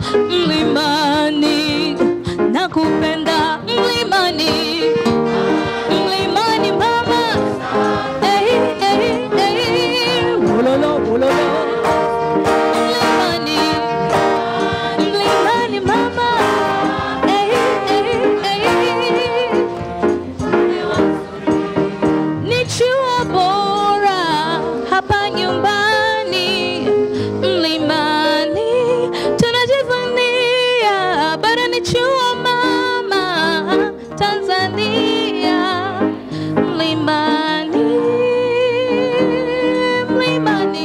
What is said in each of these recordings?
mlimani, nakupenda mlimani, mlimani mama, hey, hey, hey. Wololo, wololo. Mlimani, mlimani mama, hey, hey, hey. Ni chuo bora hapa nyumbani mlimani tunajivunia, bado ni chuo mama Tanzania mlimani, mlimani,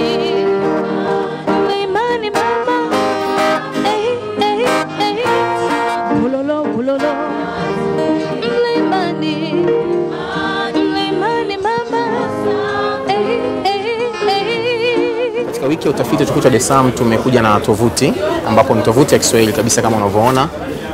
mlimani mama, hey, hey, hey. Ulolo, ulolo. Mlimani, mlimani mama, hey, hey, hey. Katika wiki ya utafiti wa chuo cha Dar es Salaam tumekuja na tovuti ambapo ni tovuti ya Kiswahili kabisa kama unavyoona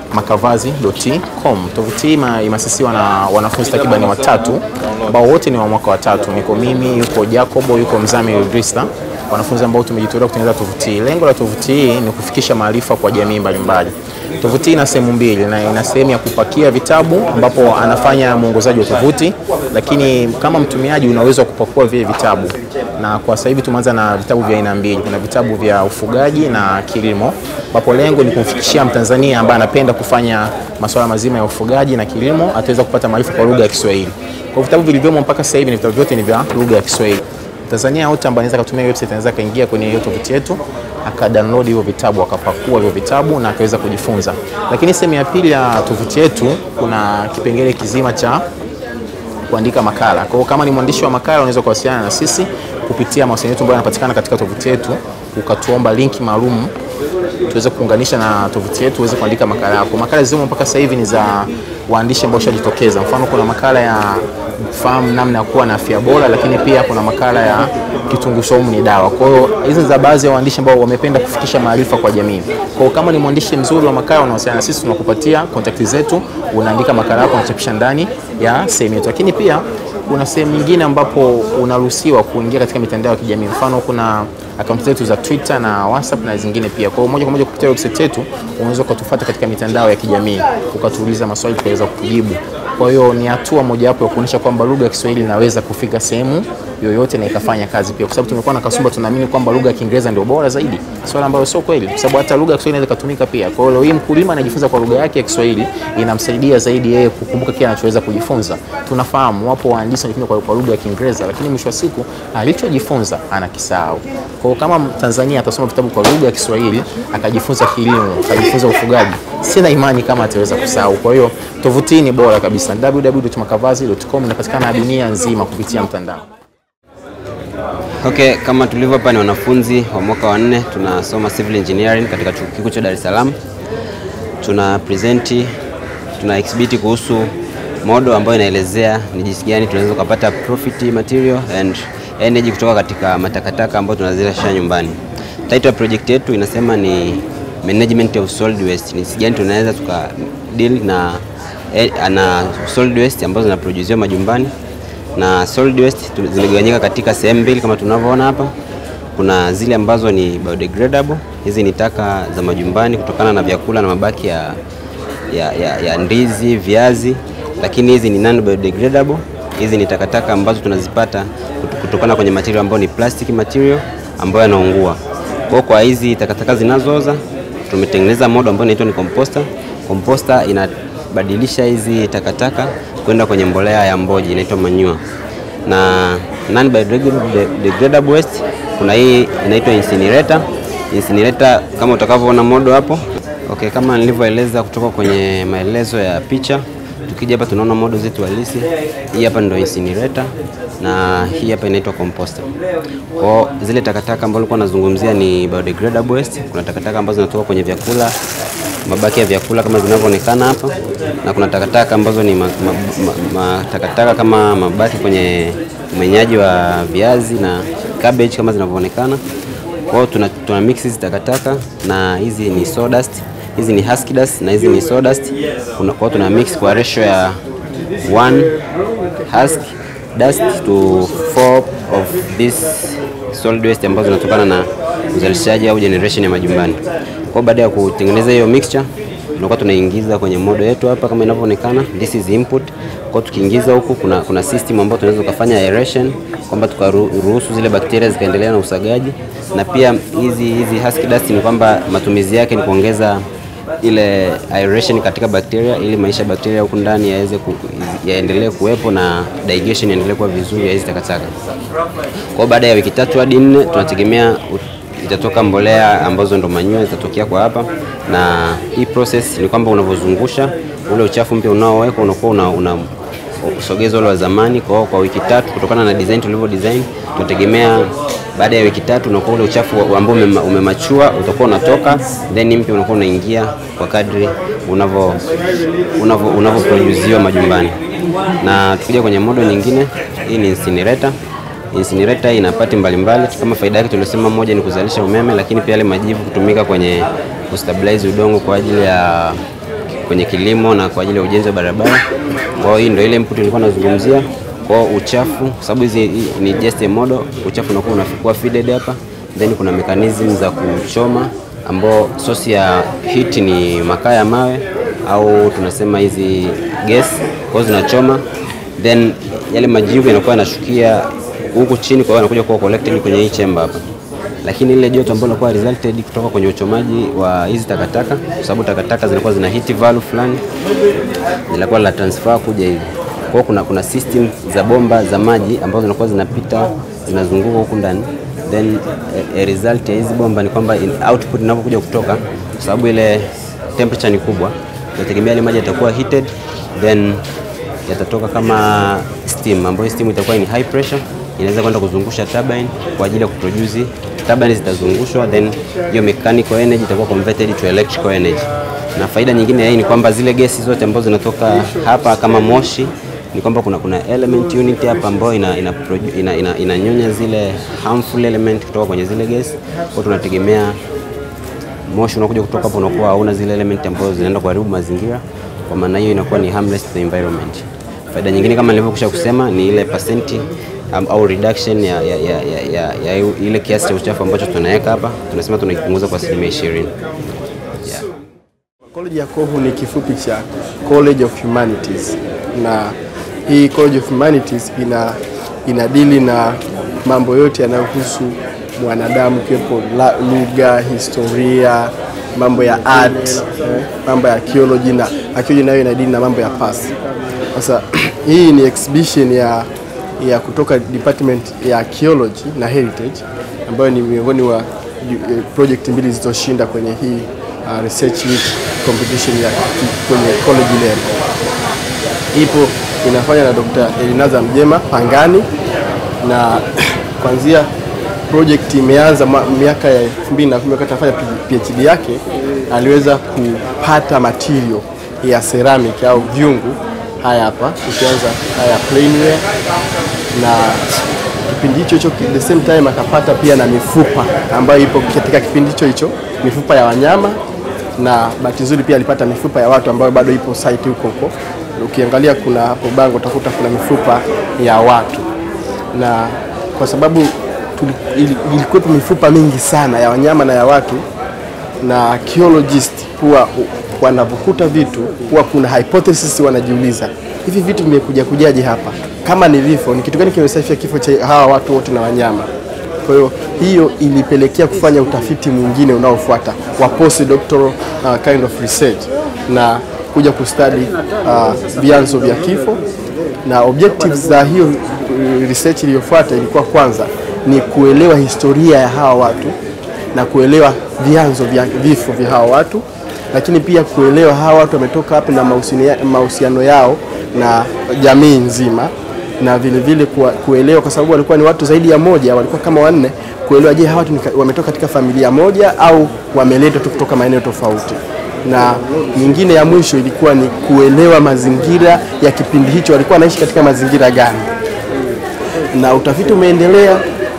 makavazi.com. Tovuti hii ima- imeasisiwa na wanafunzi takriban watatu ambao wote ni wa mwaka wa tatu. Niko mimi, yuko Jacobo, yuko Mzami Idrisa, wanafunzi ambao tumejitolea kutengeneza tovuti hii. Lengo la tovuti hii ni kufikisha maarifa kwa jamii mbalimbali. Tovuti hii ina sehemu mbili na ina sehemu ya kupakia vitabu ambapo anafanya mwongozaji wa tovuti, lakini kama mtumiaji una uwezo wa kupakua vile vitabu, na kwa sasa hivi tumeanza na vitabu vya aina mbili. Kuna vitabu vya ufugaji na kilimo, ambapo lengo ni kumfikishia Mtanzania ambaye anapenda kufanya masuala mazima ya ufugaji na kilimo, ataweza kupata maarifa kwa lugha ya Kiswahili. Kwa vitabu vilivyomo mpaka sasa hivi ni vitabu vyote ni vya lugha ya Kiswahili. Tanzania yote ambaye anaweza kutumia website anaweza akaingia kwenye hiyo tovuti yetu akadownload hivyo vitabu akapakua hivyo vitabu na akaweza kujifunza. Lakini sehemu ya pili ya tovuti yetu kuna kipengele kizima cha kuandika makala. Kwa hiyo kama ni mwandishi wa makala unaweza kuwasiliana na sisi kupitia mawasiliano yetu ambayo yanapatikana katika tovuti yetu, ukatuomba linki maalum tuweze kuunganisha na tovuti yetu uweze kuandika makala yako. Makala zilizomo mpaka sasa hivi ni za waandishi ambao washajitokeza. Mfano, kuna makala ya kufahamu namna ya kuwa na afya bora, lakini pia kuna makala ya kitunguu saumu ni dawa. Kwa hiyo hizi ni za baadhi ya waandishi ambao wamependa kufikisha maarifa kwa jamii. Kwa hiyo kama ni mwandishi mzuri wa makala, unawasiliana na sisi, tunakupatia kontakti zetu, unaandika makala yako, unachapisha ndani ya sehemu yetu. Lakini pia kuna sehemu nyingine ambapo unaruhusiwa kuingia katika mitandao ya kijamii. Mfano, kuna akaunti zetu za Twitter na WhatsApp na zingine pia. Kwa hiyo moja kwa moja kupitia website yetu unaweza ukatufuata katika mitandao ya kijamii ukatuuliza maswali tukaweza kukujibu. Kwa hiyo ni hatua mojawapo ya kuonyesha kwamba lugha ya Kiswahili inaweza kufika sehemu yoyote na ikafanya kazi pia, kwa sababu tumekuwa na kasumba, tunaamini kwamba lugha ya Kiingereza ndio bora zaidi, swala ambalo sio kweli, kwa sababu hata lugha ya Kiswahili inaweza kutumika pia. Kwa hiyo leo hii mkulima anajifunza kwa lugha yake ya Kiswahili, inamsaidia zaidi yeye kukumbuka kile anachoweza kujifunza. Tunafahamu wapo waandishi wanajifunza kwa, kwa lugha ya Kiingereza, lakini mwisho wa siku alichojifunza anakisahau. Kwa hiyo kama Tanzania atasoma vitabu kwa lugha ya Kiswahili akajifunza kilimo, akajifunza ufugaji, sina imani kama ataweza kusahau. Kwa hiyo tovuti hii ni bora kabisa, www.makavazi.com inapatikana dunia nzima kupitia mtandao. Okay, kama tulivyo hapa ni wanafunzi wa mwaka wa nne tunasoma civil engineering katika chuo kikuu cha Dar es Salaam. Tuna present, tuna exhibit kuhusu modo ambayo inaelezea ni jinsi gani tunaweza kupata profit material and energy kutoka katika matakataka ambayo tunazalisha nyumbani. Title ya project yetu inasema ni management of solid waste. Ni jinsi gani tunaweza tuka deal na, eh, na solid waste ambazo zinaproduciwa majumbani na solid waste tu- zimegawanyika katika sehemu mbili kama tunavyoona hapa. Kuna zile ambazo ni biodegradable, hizi ni taka za majumbani kutokana na vyakula na mabaki ya, ya, ya, ya ndizi, viazi, lakini hizi ni non biodegradable. Hizi ni takataka ambazo tunazipata kut- kutokana kwenye material ambayo ni plastic material ambayo yanaungua. Kwa hiyo kwa hizi takataka zinazooza tumetengeneza modo ambayo inaitwa ni composter. Composter inabadilisha hizi takataka kwenda kwenye mbolea ya mboji inaitwa manure. Na non biodegradable waste kuna hii inaitwa incinerator. Incinerator kama utakavyoona modo hapo. Okay, kama nilivyoeleza kutoka kwenye maelezo ya picha, tukija hapa tunaona modo zetu halisi. Hii hapa ndio incinerator na hii hapa inaitwa composter. Kwa zile takataka ambazo nilikuwa nazungumzia ni biodegradable waste. Kuna takataka ambazo zinatoka kwenye vyakula, mabaki ya vyakula kama zinavyoonekana hapa, na kuna takataka ambazo ni ma, ma, ma, ma, takataka kama mabaki kwenye umenyaji wa viazi na cabbage kama zinavyoonekana. Kwa hiyo tuna, tuna mix hizi takataka na hizi ni sawdust, hizi ni husky dust na hizi ni sawdust. Kuna- Kwa hiyo tuna mix kwa ratio ya 1 husk dust to 4 of this solid waste ambazo zinatokana na uzalishaji au generation ya majumbani. Kwa hiyo baada ya kutengeneza hiyo mixture tunakuwa tunaingiza kwenye modo yetu hapa kama inavyoonekana, this is input. Kwa hiyo tukiingiza huku kuna, kuna system ambayo tunaweza ukafanya aeration kwamba tukaruhusu zile bakteria zikaendelea na usagaji, na pia hizi hizi husky dust ni kwamba matumizi yake ni kuongeza ile aeration katika bakteria ili maisha ya bakteria huku ndani yaweze ku, yaendelee kuwepo na digestion iendelee kuwa vizuri ya hizi takataka. Kwa hiyo baada ya wiki tatu hadi nne tunategemea ut- itatoka mbolea ambazo ndo manure zitatokea kwa hapa, na hii process ni kwamba unavyozungusha ule uchafu mpya unaowekwa unakuwa una, una usogeza ule wa zamani. Kwa hiyo kwa wiki tatu, kutokana na design tulivyo design, tunategemea baada ya wiki tatu unakuwa ule uchafu wa- ambao umema- umemachua utakuwa unatoka, then mpya unakuwa unaingia kwa kadri unavyo unavyo unavyoproduziwa majumbani. Na tukija kwenye modo nyingine, hii ni incinerator. Incinerator ina pati mbalimbali kama faida yake tuliosema, moja ni kuzalisha umeme, lakini pia yale majivu kutumika kwenye kustabilize udongo kwa ajili ya kwenye kilimo na kwa ajili ya ujenzi wa barabara. Kwa hiyo hii ndio ile input nilikuwa nazungumzia. Kwa hiyo uchafu, kwa sababu hizi hii ni just a model, uchafu unakuwa unakuwa feeded hapa, then kuna mechanism za kuchoma ambao source ya heat ni makaa ya mawe au tunasema hizi gas, kwa hiyo zinachoma then yale majivu yanakuwa yanashukia huku chini, kwa hiyo yanakuja kuwa collected kwenye hii chamber hapa lakini ile joto ambalo linakuwa resulted kutoka kwenye uchomaji wa hizi takataka, kwa sababu takataka zinakuwa zina heat value fulani, zinakuwa la transfer kuja hivi. Kwa hiyo kuna, kuna system za bomba za maji ambazo zinakuwa zinapita zinazunguka huku ndani, then a, a result ya hizi bomba ni kwamba in output inapokuja kutoka, kwa sababu ile temperature ni kubwa, tunategemea ile maji yatakuwa heated then yatatoka kama steam ambayo steam itakuwa ni high pressure inaweza kwenda kuzungusha turbine kwa ajili ya kuproduce turbine zitazungushwa then hiyo mechanical energy itakuwa converted to electrical energy na faida nyingine ya hii ni kwamba zile gesi zote ambazo zinatoka hapa kama moshi ni kwamba kuna, kuna element unit hapa ambayo ina, ina, produ- ina, ina, inanyonya zile harmful element kutoka kwenye zile gesi kwa tunategemea moshi unakuja kutoka hapo unakuwa hauna zile element ambazo zinaenda kuharibu mazingira. Kwa maana hiyo inakuwa ni harmless to the environment. Faida nyingine kama nilivyokwisha kusema ni ile percent am- au reduction ya, ya, ya, ya, ya, ya ile kiasi cha uchafu ambacho tunaweka hapa, tunasema tunakipunguza kwa asilimia ishirini. Yeah. College ya Kohu ni kifupi cha College of Humanities, na hii College of Humanities ina inadili na mambo yote yanayohusu mwanadamu, kiwepo la- lugha, historia, mambo ya art, eh, mambo ya archaeology na archaeology nayo inadili na mambo ya past. Sasa hii ni exhibition ya ya kutoka department ya archaeology na heritage ambayo ni miongoni wa ju- eh, project mbili zilizoshinda kwenye hii uh, research week competition ya kwenye college level. Ipo inafanya na Dr. Elinaza Mjema Pangani na kuanzia project imeanza ma- miaka ya 2010 wakati anafanya PhD yake aliweza kupata material ya ceramic au vyungu haya hapa, ukianza haya plainware na kipindi hicho hicho ki- the same time akapata pia na mifupa ambayo ipo katika kipindi hicho hicho, mifupa ya wanyama na bahati nzuri pia alipata mifupa ya watu ambayo bado ipo site huko huko. Ukiangalia kuna hapo bango utakuta kuna mifupa ya watu, na kwa sababu tuli- ili- ilikuwepo mifupa mingi sana ya wanyama na ya watu, na archaeologist huwa u- wanavyokuta vitu huwa kuna hypothesis wanajiuliza, hivi vitu vimekuja kujaje hapa? Kama ni vifo, ni kitu gani kimesababisha kifo cha hawa watu wote na wanyama? Kwa hiyo hiyo ilipelekea kufanya utafiti mwingine unaofuata wa postdoctoral uh, kind of research na kuja kustadi uh, vyanzo vya kifo na objectives za hiyo uh, research iliyofuata ilikuwa kwanza ni kuelewa historia ya hawa watu na kuelewa vyanzo vya vifo vya hawa watu, lakini pia kuelewa hawa watu wametoka wapi na mahusiano- mahusiano yao na jamii nzima na vile vile kuwa- kuelewa kwa sababu walikuwa ni watu zaidi ya moja, walikuwa kama wanne, kuelewa je, hawa watu ni ka- wametoka katika familia moja au wameletwa tu kutoka maeneo tofauti. Na nyingine ya mwisho ilikuwa ni kuelewa mazingira ya kipindi hicho, walikuwa wanaishi katika mazingira gani, na utafiti umeendelea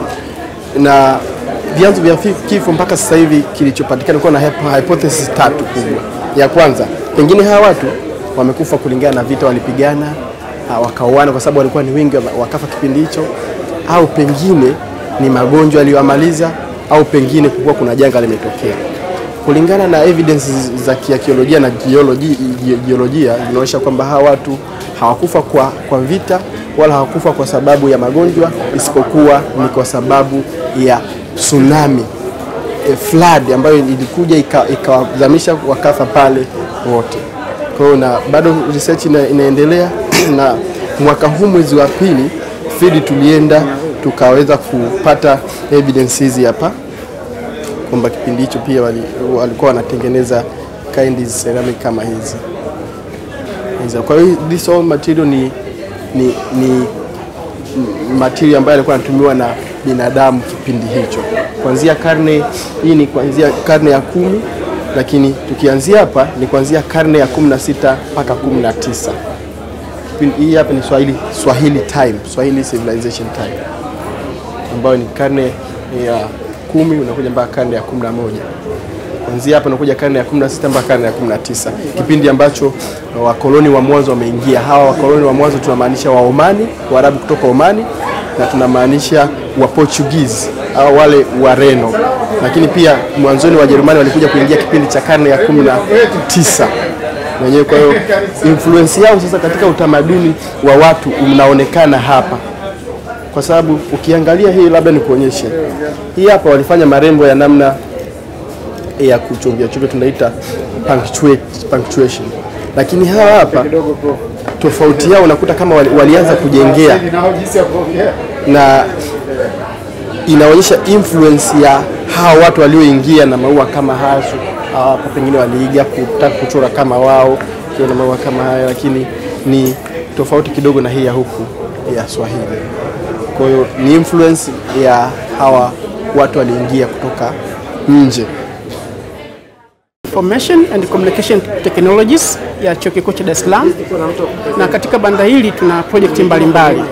na vyanzo vya fi- kifo mpaka sasa hivi kilichopatikana kuwa na hypo- hypothesis tatu kubwa. Ya kwanza, pengine hawa watu wamekufa kulingana na vita walipigana, ah, wakauana kwa sababu walikuwa ni wengi wa- wakafa kipindi hicho, au pengine ni magonjwa yaliyowamaliza au pengine kulikuwa kuna janga limetokea. Kulingana na evidence za kiakiolojia na jioloji- ji- jiolojia zinaonyesha kwamba hawa watu hawakufa kwa, kwa vita wala hawakufa kwa sababu ya magonjwa, isipokuwa ni kwa sababu ya tsunami e, flood ambayo ilikuja ika- ikawazamisha wakafa pale wote. Kwa hiyo na bado research ina, inaendelea na mwaka huu mwezi wa pili field tulienda tukaweza kupata evidence hizi hapa kwamba kipindi hicho pia wali- walikuwa wanatengeneza kind ceramic kama hizi hizo. Kwa hiyo this all material ni, ni, ni m- material ambayo alikuwa anatumiwa na binadamu kipindi hicho, kuanzia karne hii ni kuanzia karne ya kumi, lakini tukianzia hapa ni kuanzia karne ya kumi na sita mpaka kumi na tisa. Kipindi hii hapa ni Swahili, Swahili time, Swahili civilization time ambayo ni karne ya kumi unakuja mpaka karne ya kumi na moja kuanzia hapa unakuja karne ya 16 mpaka karne ya 19, kipindi ambacho wakoloni wa mwanzo wameingia. Hawa wakoloni wa mwanzo tunamaanisha wa Omani, Waarabu kutoka Omani, na tunamaanisha wa Portuguese au wale Wareno, lakini pia mwanzoni Wajerumani walikuja kuingia kipindi cha karne ya 19 wenyewe. Kwa hiyo influence yao sasa katika utamaduni wa watu unaonekana hapa kwa sababu ukiangalia hii, labda nikuonyeshe hii hapa, walifanya marembo ya namna ya kuchovya chovya, tunaita punctuate- punctuation, lakini hawa hapa tofauti yao unakuta kama wali, walianza kujengea na inaonyesha influence ya hawa watu walioingia na maua kama hayo. Hawa hapa pengine waliiga kutaka kuchora kama wao kiwa na maua kama haya, lakini ni tofauti kidogo na hii ya huku ya Swahili. Kwa hiyo ni influence ya hawa watu waliingia kutoka nje. Information and Communication Technologies ya Chuo Kikuu cha Dar es Salaam, na katika banda hili tuna project mbalimbali.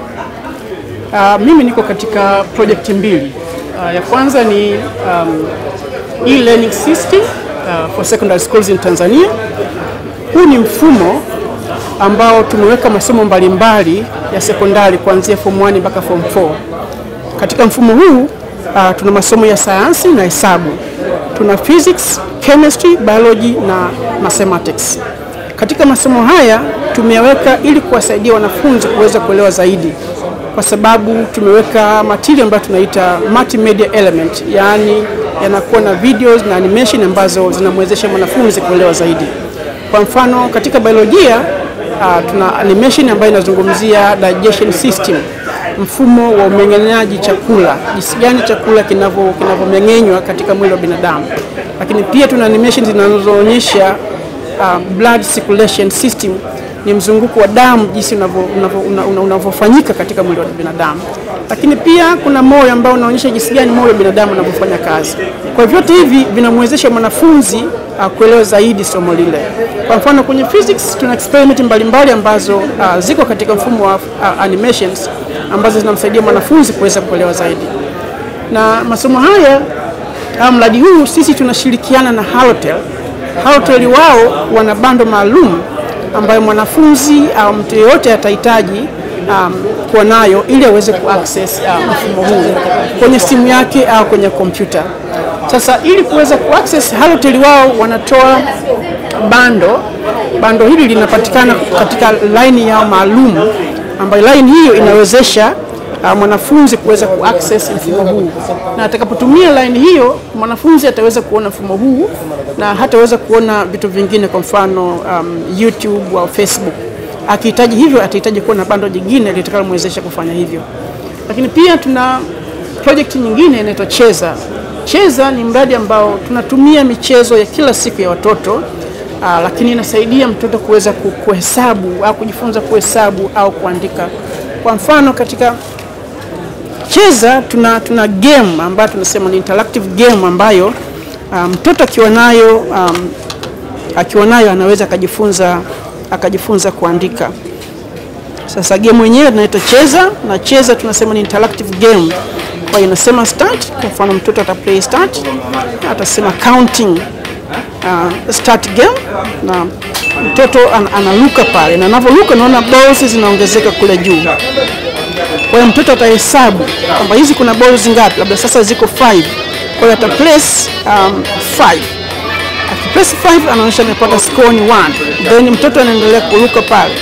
Uh, mimi niko katika project mbili. Uh, ya kwanza ni um, e-learning system uh, for secondary schools in Tanzania. Huu ni mfumo ambao tumeweka masomo mbalimbali ya sekondari kuanzia form 1 mpaka form 4. Katika mfumo huu uh, tuna masomo ya sayansi na hesabu, tuna physics, chemistry, biology na mathematics. Katika masomo haya tumeyaweka ili kuwasaidia wanafunzi kuweza kuelewa zaidi, kwa sababu tumeweka material ambayo tunaita multimedia element, yaani yanakuwa na videos na animation ambazo zinamwezesha mwanafunzi kuelewa zaidi. Kwa mfano katika biolojia uh, tuna animation ambayo inazungumzia digestion system, mfumo wa umeng'enyaji chakula, jinsi gani chakula kinavyo kinavyomeng'enywa katika mwili wa binadamu. Lakini pia tuna animation zinazoonyesha uh, blood circulation system, ni mzunguko wa damu jinsi unavyo- unavyo- una- una- unavyofanyika katika mwili wa binadamu. Lakini pia kuna moyo ambao unaonyesha jinsi gani moyo wa binadamu unavyofanya kazi. Kwa hivyo vyote hivi vinamwezesha mwanafunzi uh, kuelewa zaidi somo lile. Kwa mfano kwenye physics tuna experiment mbalimbali ambazo uh, ziko katika mfumo wa uh, animations ambazo zinamsaidia mwanafunzi kuweza kuelewa zaidi. Na masomo haya au mradi huu sisi tunashirikiana na Halotel. Halotel wao wana bando maalum ambayo mwanafunzi au mtu yeyote atahitaji um, kuwa nayo ili aweze kuaccess uh, mfumo huu kwenye simu yake au kwenye kompyuta. Sasa ili kuweza kuaccess, Halotel wao wanatoa bando. Bando hili linapatikana katika line yao maalum, ambayo line hiyo inawezesha uh, mwanafunzi kuweza kuaccess mfumo huu, na atakapotumia line hiyo mwanafunzi ataweza kuona mfumo huu na hataweza kuona vitu vingine, kwa mfano um, YouTube au Facebook. Akihitaji hivyo, atahitaji kuwa na bando jingine litakalomwezesha kufanya hivyo. Lakini pia tuna project nyingine inaitwa Cheza. Cheza ni mradi ambao tunatumia michezo ya kila siku ya watoto aa, lakini inasaidia mtoto kuweza ku- kuhesabu au kujifunza kuhesabu au kuandika. Kwa mfano katika Cheza tuna, tuna game ambayo tunasema ni interactive game ambayo ah, mtoto akiwa nayo um, akiwa nayo anaweza akajifunza akajifunza kuandika. Sasa game yenyewe tunaita Cheza na Cheza tunasema ni interactive game. Kwa hiyo inasema start, kwa mfano mtoto ata play start, atasema counting uh, start game na mtoto an, analuka pale na anavyoruka naona balls zinaongezeka kule juu. Kwa hiyo mtoto atahesabu kwamba hizi kuna balls ngapi, labda sasa ziko 5. Kwa hiyo ata place um, 5 akipress 5 anaonyesha amepata score ni 1, then mtoto anaendelea kuruka pale.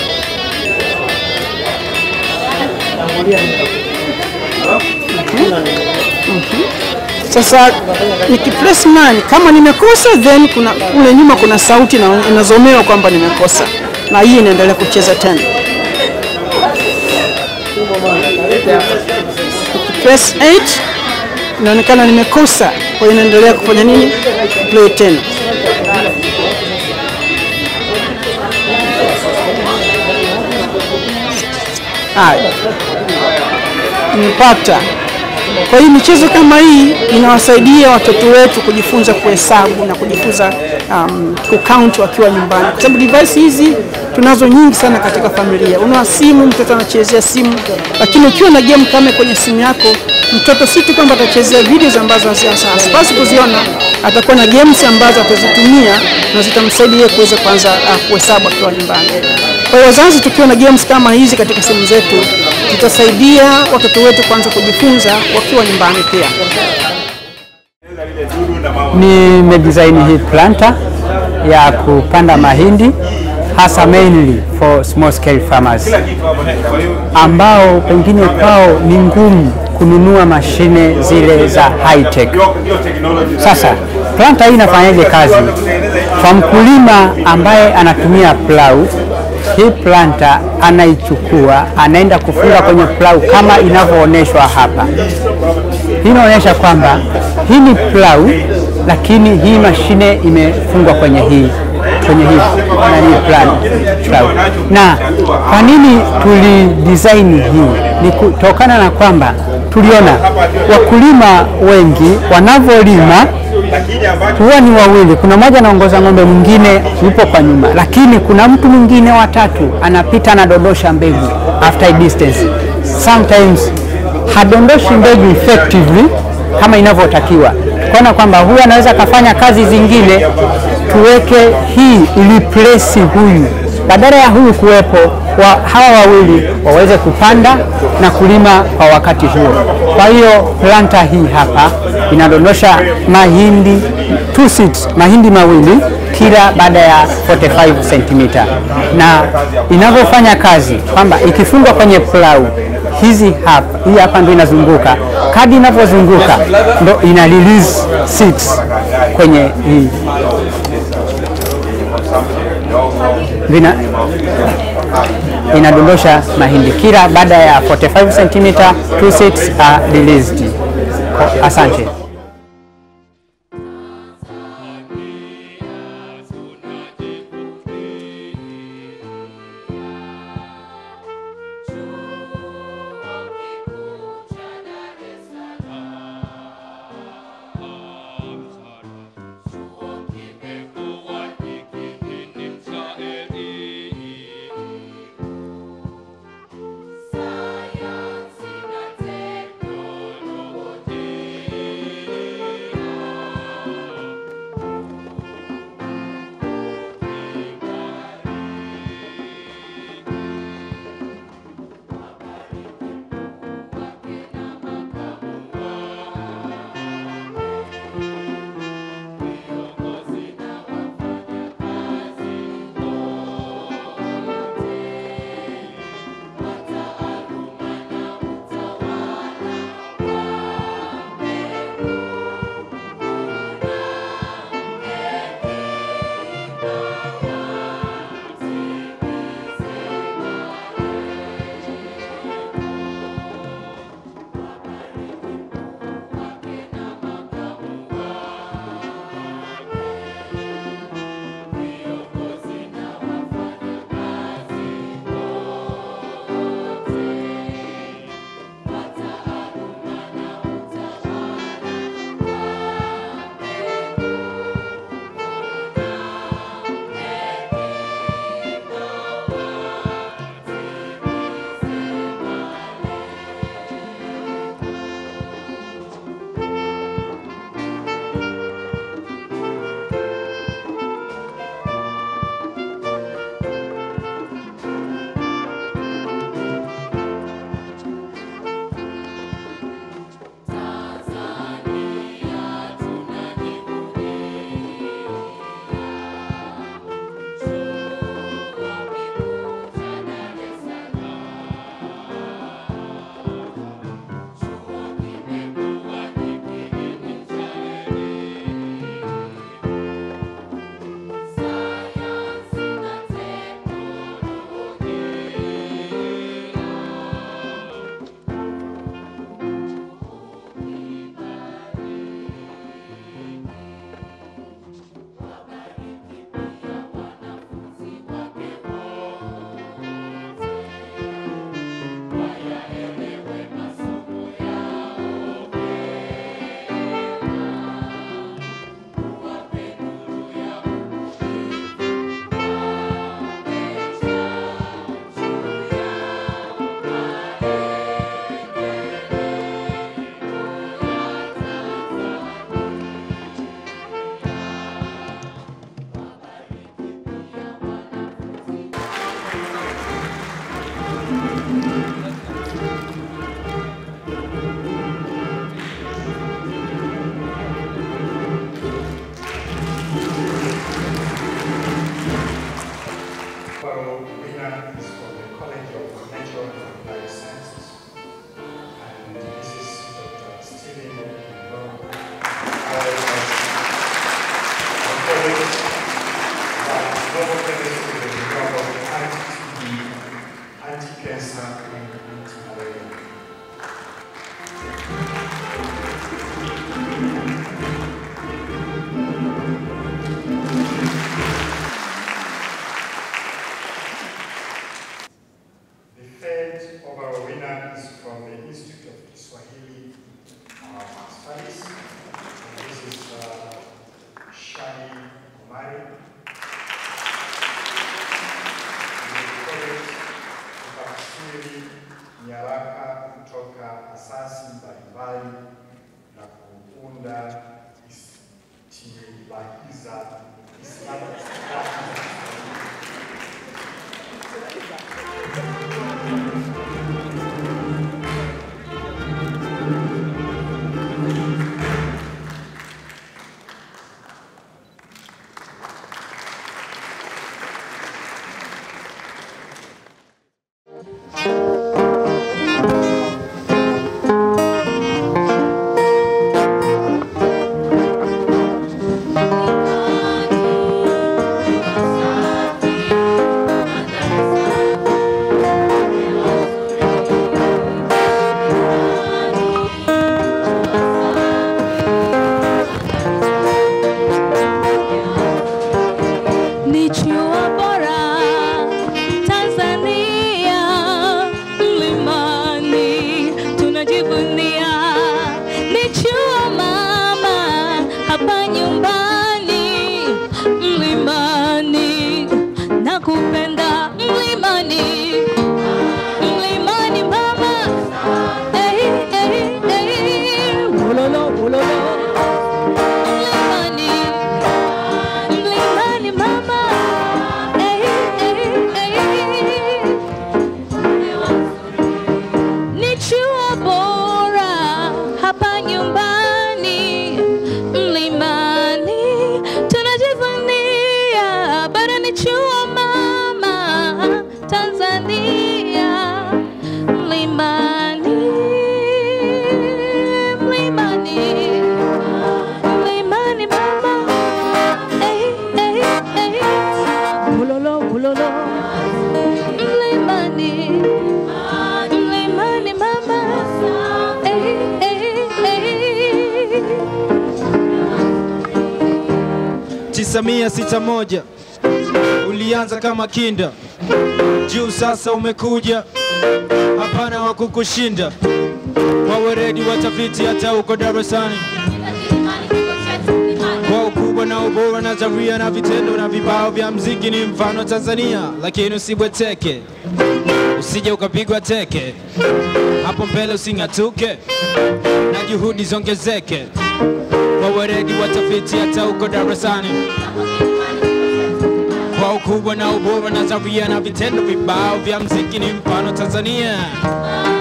Sasa nikipress 9 kama nimekosa, then kuna kule nyuma kuna sauti na inazomewa kwamba nimekosa, na hii inaendelea kucheza tena. Nikipress 8 inaonekana nimekosa, kwa hiyo inaendelea kufanya nini? Play tena. Haya, nimepata. Kwa hiyo michezo kama hii inawasaidia watoto wetu kujifunza kuhesabu na kujifunza um, kucount wakiwa nyumbani, kwa sababu device hizi tunazo nyingi sana katika familia. Una simu, mtoto anachezea simu, lakini ukiwa na game kama kwenye simu yako, mtoto si tu kwamba atachezea videos ambazo hasipasi kuziona, atakuwa na games ambazo atazitumia na zitamsaidia kuweza kuanza uh, kuhesabu akiwa nyumbani. Kwa hiyo wazazi, tukiwa na games kama hizi katika simu zetu, zitasaidia watoto wetu kuanza kujifunza wakiwa nyumbani pia. Nimedesign hii planter ya kupanda mahindi hasa mainly for small scale farmers ambao pengine kwao ni ngumu kununua mashine zile za high tech. Sasa planter hii inafanyaje kazi? Kwa mkulima ambaye anatumia plau, hii planter anaichukua anaenda kufunga kwenye plau kama inavyoonyeshwa hapa. Hii inaonyesha kwamba hii ni plau, lakini hii mashine imefungwa kwenye hii kwenye hii nani plan plau. Na kwa nini tuli design hii? Ni kutokana na kwamba tuliona wakulima wengi wanavyolima huwa ni wawili, kuna mmoja anaongoza ng'ombe, mwingine yupo kwa nyuma, lakini kuna mtu mwingine watatu anapita anadondosha mbegu after a distance. Sometimes hadondoshi mbegu effectively kama inavyotakiwa, tukaona kwamba huyu anaweza akafanya kazi zingine, tuweke hii iliplesi huyu, badala ya huyu kuwepo wa, hawa wawili waweze kupanda na kulima kwa wakati huo. Kwa hiyo planta hii hapa inadondosha mahindi two seeds, mahindi mawili kila baada ya 45 cm, na inavyofanya kazi kwamba ikifungwa kwenye plau hizi hapa, hii hapa ndio inazunguka. Kadi inavyozunguka ndo ina release seeds kwenye hii vina inadondosha mahindi kila baada ya 45 cm, two seeds are released. Asante. Sayansi na teknolojia miti na wewe. The third overall winner is from the Institute of Kiswahili uh, Studies. And this is uh, Shani Kumari. Amejitolea kutafsiri nyaraka kutoka asasi mbalimbali na kuunda istilahiza istilahiza ni chuo bora Tanzania, mlimani tunajivunia, ni chuo mama hapa nyumbani, mlimani na kupenda mlimani, mlimani mama, hey, hey, hey, ulolo, ulolo, mlimani mlimani mama hey, hey, hey. ni chuo bora hapa nyumbani mlimani tunajivunia bara ni chuo mama Tanzania mlimani mlimani mlimani mama Hey, hey, hey. Ulolo, ulolo. Mlimani. Mlimani mama. Hey, hey, hey. tisa mia sita moja ulianza kama kinda juu sasa umekuja hapana wa kukushinda wawe redi watafiti hata uko darasani kwa ukubwa na ubora nadharia na vitendo na vibao vya mziki ni mfano Tanzania, lakini usibweteke, usije ukapigwa teke, hapo mbele using'atuke na juhudi zongezeke, kwa weredi watafiti hata uko darasani kwa ukubwa na ubora nadharia na vitendo vibao vya mziki ni mfano Tanzania.